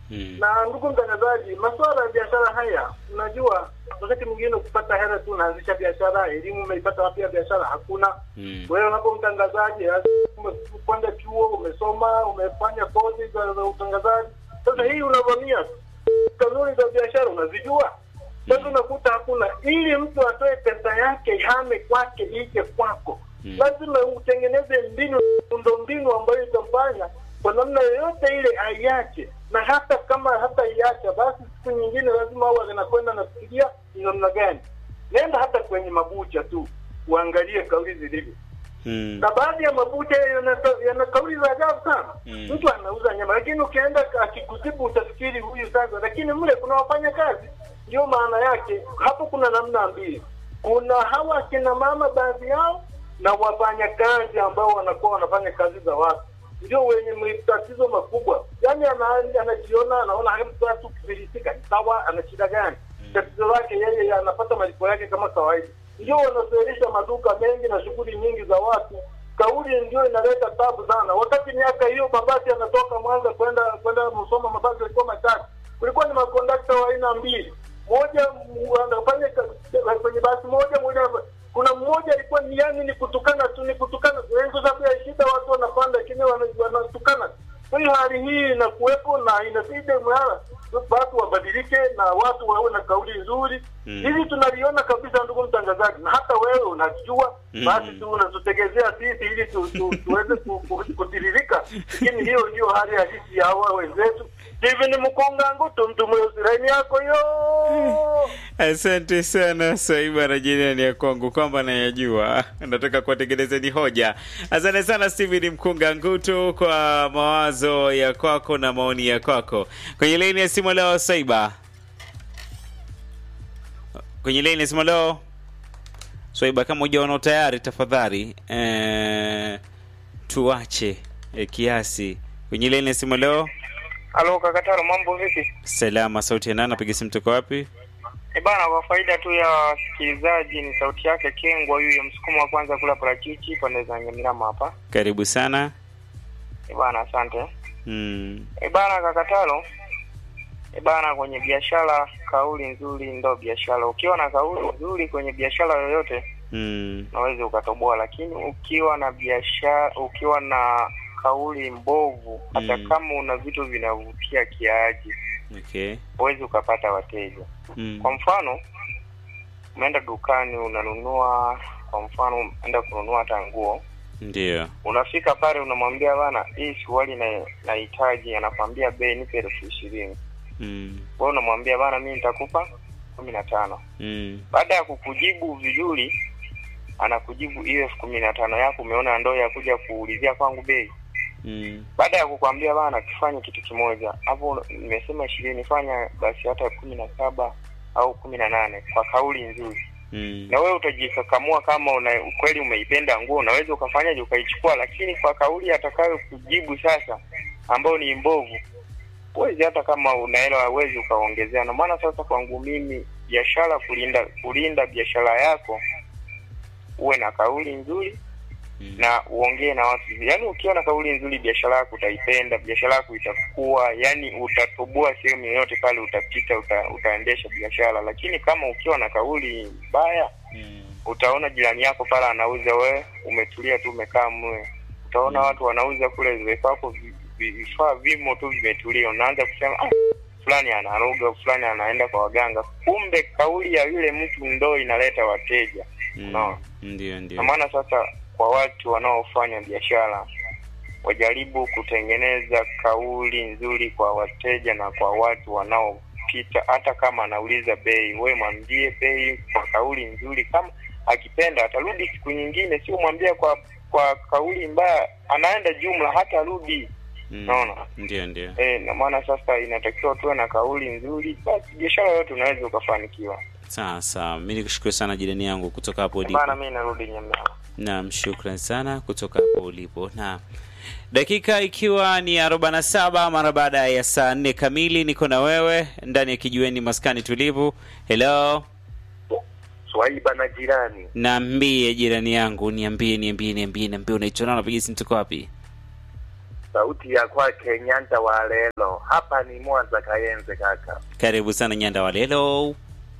Mm. Na ndugu mtangazaji, masuala ya biashara haya, unajua wakati mwingine ukipata hela tu unaanzisha biashara, elimu umeipata wapi ya biashara? Hakuna. Mm. Wewe hapo mtangazaji, umekwenda chuo, umesoma, umefanya kozi za za utangazaji. Sasa hii unavamia kanuni za biashara, unazijua. Sasa unakuta hakuna, ili mtu atoe pesa yake ihame kwake ije kwako, Mm. lazima utengeneze mbinu mbinu ambayo itamfanya kwa namna yoyote ile aiache, na hata kama hata iacha, basi siku nyingine lazima au anakwenda nafikiria ni namna gani. Nenda hata kwenye mabucha tu uangalie kauli zilivyo Mm. na baadhi ya mabucha yana yana kauli za ajabu sana. Mm. Mtu anauza nyama, lakini ukienda akikutibu utafikiri huyu sasa, lakini mle kuna wafanya kazi. Ndio maana yake hapo kuna namna mbili, kuna hawa akina mama baadhi yao na wafanya kazi ambao wanakuwa wanafanya kazi za watu, ndio wenye tatizo makubwa. Yani ana- anajiona anaona haya mtu watu kufilisika ni sawa, ana shida gani? Tatizo lake yeye anapata malipo yake kama kawaida. Ndio wanazoelisha maduka mengi na shughuli nyingi za watu. Kauli ndio inaleta tabu sana. Wakati miaka hiyo mabasi yanatoka Mwanza kwenda kwenda Musoma, mabasi yalikuwa matatu, kulikuwa ni makondakta wa aina mbili, moja mu- anafanya ka- kwenye basi moja, moja anafanya- kuna mmoja alikuwa ni yani ni kutukana tu, ni kutukana tu, yani kwa sababu ya shida watu wanapanda, lakini wana- wanatukana. Kwa hiyo hali hii inakuwepo na inabidi mara watu wabadilike na watu wawe na kauli nzuri. Mm. Hili tunaliona kabisa, ndugu mtangazaji, na hata wewe unajua. Mm. Basi tu unatutegezea sisi ili tu, tu, tuweze ku- ku- kutiririka, lakini hiyo ndio hali halisi ya hawa wenzetu. Steven Mkunga Ngutu, mtu mweusi, laini yako yo Asante sana Swaiba na jirani ya kwangu kwamba nayajua, nataka kuwatengenezeni hoja. Asante sana Steven Mkunga Ngutu kwa mawazo ya kwako na maoni ya kwako. Kwenye laini ya simu leo, Swaiba, kwenye laini ya simu leo Swaiba, kama hujaona tayari, tafadhali eh, tuache eh, kiasi. Kwenye laini ya simu leo, Halo Kakataro, mambo vipi? salama. Sauti ya nani? Napiga simu toka wapi? E bana, kwa faida tu ya wasikilizaji, ni sauti yake Kengwa huyu msukumo wa kwanza kula parachichi pande za Nyamirama hapa. Karibu sana. E bana, asante. Mm. E bana Kakataro, e bana, kwenye biashara kauli nzuri ndo biashara. Ukiwa na kauli nzuri kwenye biashara yoyote Mm. unaweza ukatoboa, lakini ukiwa na biashara, ukiwa na kauli mbovu, hata Mm. kama una vitu vinavutia kiaji, Okay. huwezi ukapata wateja. Mm. Kwa mfano umeenda dukani unanunua, kwa mfano umeenda kununua hata nguo, Ndio. unafika pale unamwambia bana, hii suruali na- nahitaji, anakwambia bei nipe elfu ishirini. Mm. Wewe unamwambia bana, mimi nitakupa kumi na tano. Mm. Baada ya kukujibu vizuri, anakujibu hiyo elfu kumi na tano yako umeona ndoo ya kuja kuulizia kwangu bei. Mm. Baada ya kukwambia bana, tufanye kitu kimoja hapo, nimesema ishirini, fanya basi hata kumi na saba au kumi na nane kwa kauli nzuri Mm. na wewe utajikakamua kama una kweli umeipenda nguo, unaweza ukafanyaje ukaichukua, lakini kwa kauli atakayo kujibu sasa, ambayo ni mbovu, huwezi hata kama una hela huwezi ukaongezea. Na maana sasa kwangu mimi biashara, kulinda kulinda biashara yako, uwe na kauli nzuri Mm. na uongee na watu vizuri. Yaani ukiwa na kauli nzuri, biashara yako utaipenda, biashara yako itakuwa, yani utatoboa sehemu yoyote pale utapita, uta, utaendesha biashara. Lakini kama ukiwa na kauli mbaya, Mm. utaona jirani yako pale anauza, we umetulia tu umekaa mwe, utaona Mm. watu wanauza kule vifaa vyako vi- vi- vifaa vimo tu vimetulia, unaanza kusema ah, fulani anaroga, fulani anaenda kwa waganga. Kumbe kauli ya yule mtu ndo inaleta wateja. Mm. No. Ndio, Na ndio. maana sasa kwa watu wanaofanya biashara wajaribu kutengeneza kauli nzuri kwa wateja na kwa watu wanaopita, hata kama anauliza bei, we mwambie bei kwa kauli nzuri. Kama akipenda atarudi siku nyingine, sio mwambie kwa kwa kauli mbaya, anaenda jumla hata rudi. Mm. naona. Ndio, ndio. E, na maana sasa inatakiwa tuwe na kauli nzuri, basi biashara yote unaweza ukafanikiwa. Sawa sawa, mi nikushukuru sana jirani yangu kutoka hapo ulipo. Bana, mi narudi Nyamira. Naam, shukran sana kutoka hapo ulipo. Na dakika ikiwa ni 47 mara baada ya saa nne kamili, niko na wewe ndani ya kijiweni maskani tulivu. Hello, Swaiba na jirani, naambie jirani yangu, niambie, niambie, niambie, niambie, unaitwa nani? Unapiga simu toka wapi? sauti ya kwake Nyanda wa Lelo. Hapa ni Mwanza Kayenze kaka. Karibu sana Nyanda Walelo.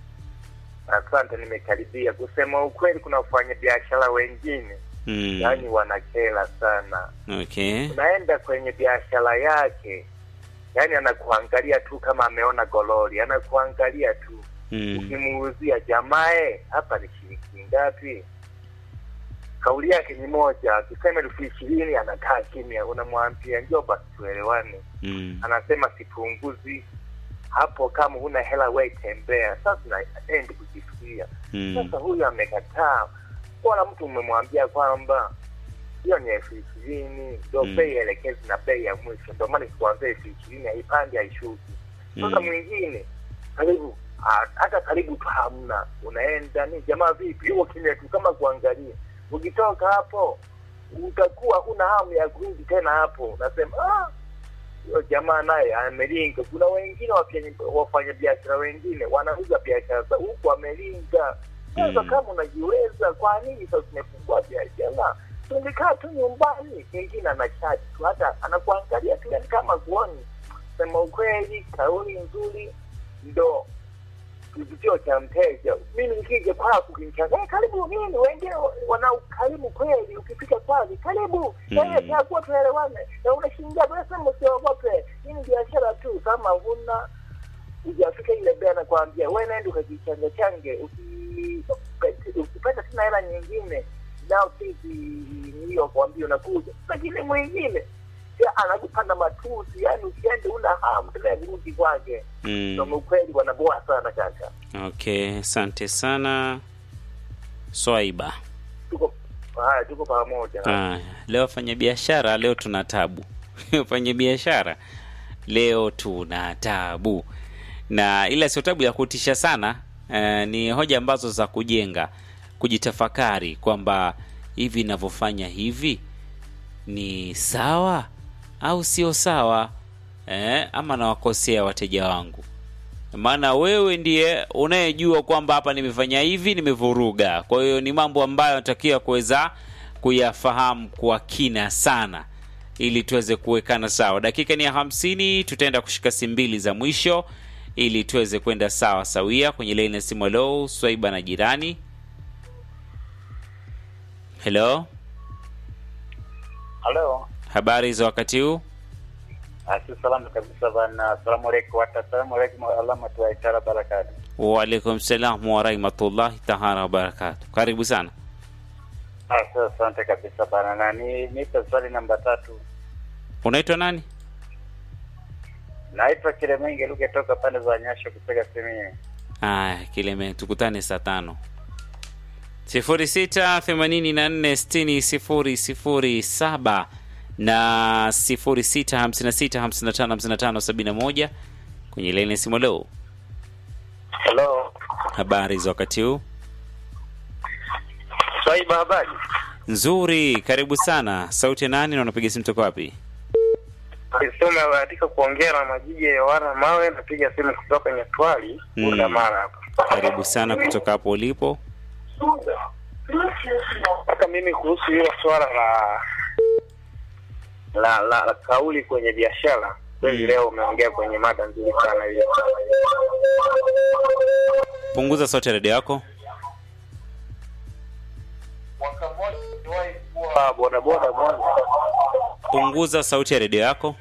Asante, nimekaribia. Kusema ukweli, kuna wafanyabiashara wengine Mm. yaani wanakela sana. Okay. Unaenda kwenye biashara yake, yaani anakuangalia tu kama ameona gololi, anakuangalia tu. Mm. Ukimuuzia jamae, hapa ni shilingi ngapi? Kauli yake ni moja, akisema elfu ishirini anakaa kimya, unamwambia njoo basi tuelewane. Mm. anasema sipunguzi hapo, kama huna hela we tembea. Sasa naendi kujifikia Mm. sasa, huyu amekataa. Bora mtu umemwambia kwamba hiyo ni elfu ishirini ndo Mm. bei elekezi na bei ya mwisho, ndo maana sikuanzia elfu ishirini haipandi haishuki. Sasa Mm. mwingine karibu ah, hata karibu tu hamna, unaenda ni jamaa vipi, huo kimya tu kama kuangalia. Ukitoka hapo utakuwa huna hamu ya kurudi tena hapo, unasema ah, huyo jamaa naye amelinga. Kuna wengine wafanya- wafanyabiashara wengine wanauza biashara za huku amelinga. Sasa Mm. kama unajiweza, kwa nini sasa umefungua biashara? Tungekaa tu nyumbani, mwingine anachati tu, hata anakuangalia tu, yani kama kuoni. Sema ukweli, kauli nzuri ndo kivutio cha mteja. Mimi nikija kwako ukinichanga, hey, karibu nini, wengine wana ukarimu kweli. Ukifika kwake, karibu Mm. eh, takuwa tuelewane, na unashingia unasema usiogope, hii ni biashara tu. Kama huna ujafika ile bei, anakwambia wewe nenda ukajichanga change, uki- ukipata tena hela nyingine nao sisi hiyo kwambia unakuja, lakini mwingine ya anakupanda matusi, yani usiende una hamu tena ya kurudi kwake. Ndo Mm. ukweli wanaboa sana kaka. Okay, asante sana Swaiba. Tuko haya, tuko pamoja. Ah, leo wafanya biashara leo tuna tabu. Wafanya biashara leo tuna tabu, na ila sio tabu ya kutisha sana. Eh, ni hoja ambazo za kujenga, kujitafakari kwamba hivi ninavyofanya hivi ni sawa au sio sawa, eh, ama nawakosea wateja wangu maana wewe ndiye unayejua kwamba hapa nimefanya hivi, nimevuruga. Kwa hiyo ni mambo ambayo natakiwa kuweza kuyafahamu kwa kina sana, ili tuweze kuwekana sawa. Dakika ni ya hamsini, tutaenda kushika simu mbili za mwisho ili tuweze kwenda sawa sawia kwenye laini ya simu. Hello, Swaiba na jirani. Hello, Halo, habari za wakati huu? asi salamu kabisa bana. Asalamu alaikum wata asalamu alaikum alama tuwaitara barakatu. Waalaikum salam warahmatullahi taala wabarakatu. Karibu sana. Asi asante kabisa bana, na ni nipe swali namba tatu. Unaitwa nani? Naitwa Kilemenge Luke toka pande za Nyasho kupiga simu hii. Aya, Kileme, tukutane saa tano sifuri sita themanini na nne sitini sifuri sifuri saba na sifuri sita hamsini na sita hamsini na tano hamsini na tano sabini na moja kwenye laini ya simu. Leo Hello. habari za wakati huu Swaiba, habari? nzuri, karibu sana. Sauti ya nani na unapiga simu toka wapi? Sio umebahatika kuongea na majiji ya wana mawe, napiga simu kutoka Nyatwali, Mm. Bunda Mara hapa. Karibu sana kutoka hapo ulipo. Mpaka mimi kuhusu hilo swala la la, la, la kauli kwenye biashara kweli, Mm. leo umeongea kwenye mada nzuri sana hiyo. Punguza sauti ya redio yako. Mwaka mmoja niliwahi kuwa bodaboda Mwanza, Punguza sauti ya redio yako.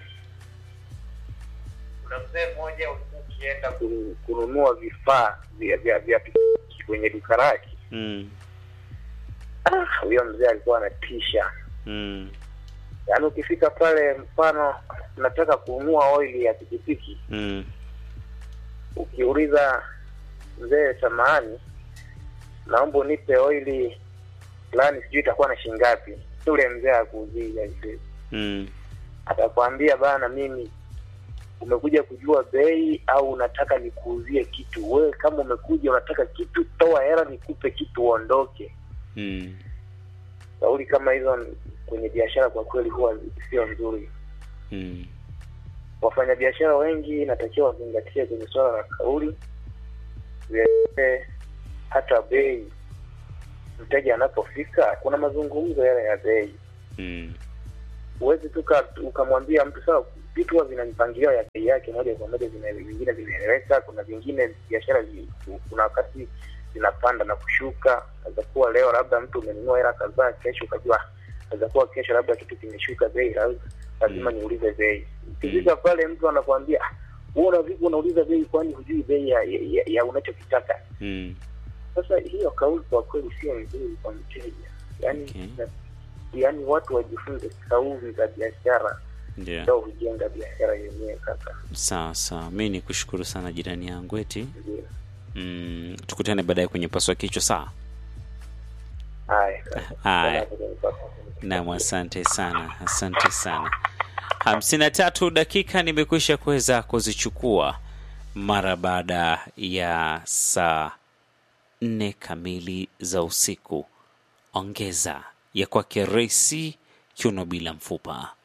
kuna mzee mmoja ulikuwa ukienda kunu- kununua vifaa vya vya vya pikipiki kwenye duka lake. Mm. Ah, huyo mzee alikuwa anatisha. Mm. Yaani ukifika pale, mfano unataka kununua oili ya pikipiki, Mm. ukiuliza mzee, samahani, naomba unipe oili fulani, sijui itakuwa na shilingi ngapi. Yule mzee akuuzia hivi, Mm. atakwambia bana, mimi umekuja kujua bei au unataka nikuuzie kitu? Wewe kama umekuja unataka kitu, toa hela nikupe kitu uondoke. Mm. Kauli kama hizo kwenye biashara kwa kweli huwa sio nzuri. Mm. Wafanyabiashara wengi inatakiwa wazingatie kwenye suala la kauli, vilevile hata bei. Mteja anapofika, kuna mazungumzo yale ya bei. Mm. huwezi tu ka- ukamwambia mtu sawa vitu huwa vina mipangilio ya bei yake moja kwa moja vina- vingine vinaeleweka kuna vingine biashara zi- kuna wakati zinapanda na kushuka naweza kuwa leo labda mtu umenunua hela kadhaa kesho ukajua naweza kuwa kesho labda kitu kimeshuka bei la- lazima niulize bei ukifika pale mtu anakuambia "Ah, wewe una vipi unauliza bei kwani hujui bei ya, ya, ya, ya unachokitaka Mm. sasa hiyo kauli kwa kweli sio nzuri kwa mteja yaani Okay. na- yaani watu wajifunze kauli za biashara Ndio. ndio hujenga biashara yenyewe kaka Sawa sawa, mi ni kushukuru sana jirani yangu eti. ndio Mm, tukutane baadaye kwenye paswa kichwa sawa. haya kaka. Haya. Sana. Naam, asante sana, asante sana. hamsini na tatu dakika nimekwisha kuweza kuzichukua mara baada ya saa nne kamili za usiku. Ongeza ya kwake Resi Kiuno bila mfupa.